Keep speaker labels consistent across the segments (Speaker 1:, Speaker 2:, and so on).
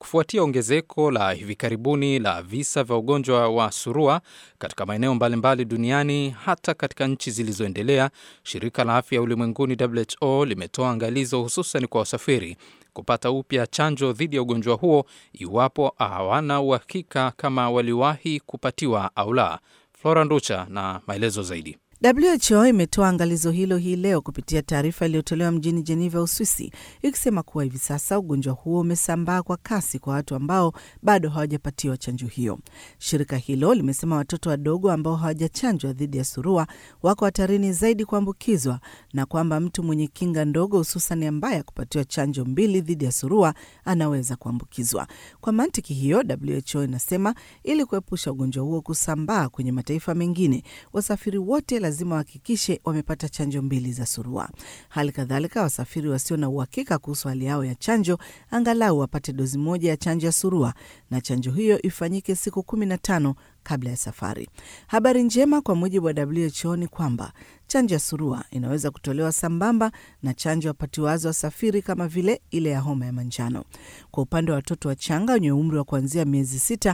Speaker 1: Kufuatia ongezeko la hivi karibuni la visa vya ugonjwa wa surua katika maeneo mbalimbali duniani, hata katika nchi zilizoendelea, shirika la afya ulimwenguni WHO limetoa angalizo hususan kwa wasafiri kupata upya chanjo dhidi ya ugonjwa huo iwapo hawana uhakika kama waliwahi kupatiwa au la. Flora Nducha na maelezo zaidi.
Speaker 2: WHO imetoa angalizo hilo hii leo kupitia taarifa iliyotolewa mjini Jeneva, Uswisi, ikisema kuwa hivi sasa ugonjwa huo umesambaa kwa kasi kwa watu ambao bado hawajapatiwa chanjo hiyo. Shirika hilo limesema watoto wadogo ambao hawajachanjwa dhidi ya surua wako hatarini zaidi kuambukizwa na kwamba mtu mwenye kinga ndogo, hususan ambaye akupatiwa chanjo mbili dhidi ya surua anaweza kuambukizwa. Kwa mantiki hiyo, WHO inasema ili kuepusha ugonjwa huo kusambaa kwenye mataifa mengine, wasafiri wote lazima wahakikishe wamepata chanjo mbili za surua. Hali kadhalika, wasafiri wasio na uhakika kuhusu hali yao ya chanjo angalau wapate dozi moja ya chanjo ya surua, na chanjo hiyo ifanyike siku kumi na tano kabla ya safari. Habari njema kwa mujibu wa WHO ni kwamba chanjo ya surua inaweza kutolewa sambamba na chanjo wapatiwazo wasafiri kama vile ile ya homa ya manjano. Kwa upande wa watoto wachanga wenye umri wa kuanzia miezi sita,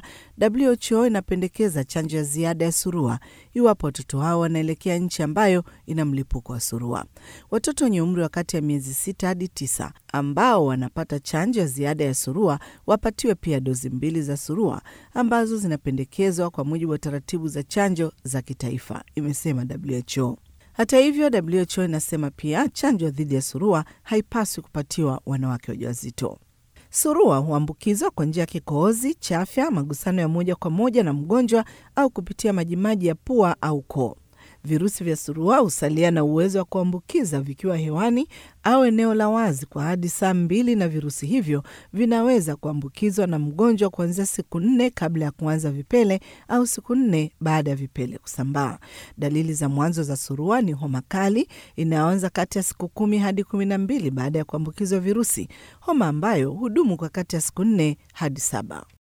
Speaker 2: WHO inapendekeza chanjo ya ziada ya surua iwapo watoto hao wanaelekea nchi ambayo ina mlipuko wa surua. Watoto wenye umri wa kati ya miezi sita hadi tisa ambao wanapata chanjo ya ziada ya surua wapatiwe pia dozi mbili za surua ambazo zinapendekezwa kwa mujibu wa taratibu za chanjo za kitaifa, imesema WHO. Hata hivyo, WHO inasema pia chanjo dhidi ya surua haipaswi kupatiwa wanawake wajawazito. Surua huambukizwa kwa njia ya kikohozi, chafya, magusano ya moja kwa moja na mgonjwa au kupitia majimaji ya pua au koo. Virusi vya surua husalia na uwezo wa kuambukiza vikiwa hewani au eneo la wazi kwa hadi saa mbili, na virusi hivyo vinaweza kuambukizwa na mgonjwa kuanzia siku nne kabla ya kuanza vipele au siku nne baada ya vipele kusambaa. Dalili za mwanzo za surua ni homa kali inayoanza kati ya siku kumi hadi kumi na mbili baada ya kuambukizwa virusi, homa ambayo hudumu kwa kati ya siku nne hadi saba.